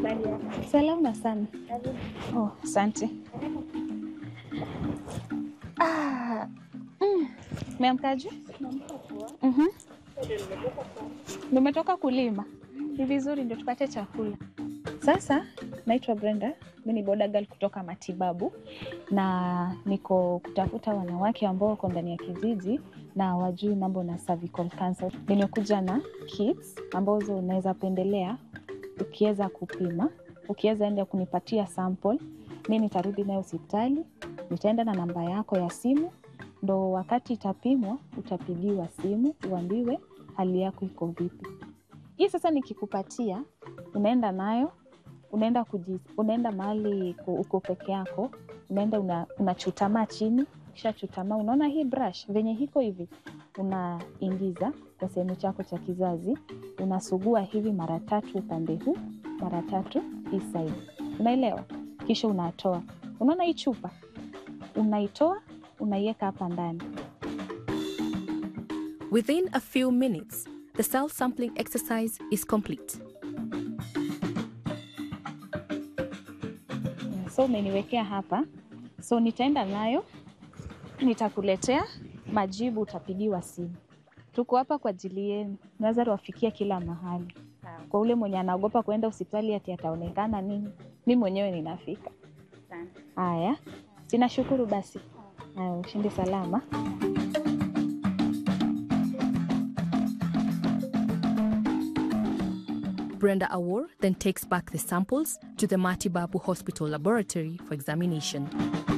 Salama sana. Oh, asante. Ah, mm, meamkaje? Mhm. Nimetoka kulima. Ni vizuri ndio tupate chakula. Sasa naitwa Brenda, mi ni boda girl kutoka matibabu na niko kutafuta wanawake ambao wako ndani ya kijiji na wajui mambo na cervical cancer. Nimekuja na kits ambazo unaweza pendelea ukiweza kupima, ukiweza enda kunipatia sample, mi nitarudi nayo hospitali, nitaenda na namba yako ya simu, ndo wakati itapimwa utapigiwa simu uambiwe hali yako iko vipi. Hii sasa nikikupatia, unaenda nayo unaenda kuji, unaenda mahali ku- uko peke yako, unaenda una, unachutamaa chini, kisha chutamaa, unaona hii brush venye hiko hivi, unaingiza kwa sehemu chako cha kizazi, unasugua hivi mara tatu upande huu, mara tatu hii side, unaelewa? Kisha unatoa, unaona hii chupa, unaitoa unaiweka hapa ndani Within a few minutes, the cell sampling exercise is complete. so umeniwekea hapa, so nitaenda nayo, nitakuletea majibu, utapigiwa simu. Tuko hapa kwa ajili yenu, naweza wafikia kila mahali. Kwa ule mwenye anaogopa kuenda hospitali ati ataonekana nini, mi mwenyewe ninafika. Haya, sinashukuru basi. Haya, ushinde salama. Brenda Awor then takes back the samples to the Matibabu Hospital laboratory for examination.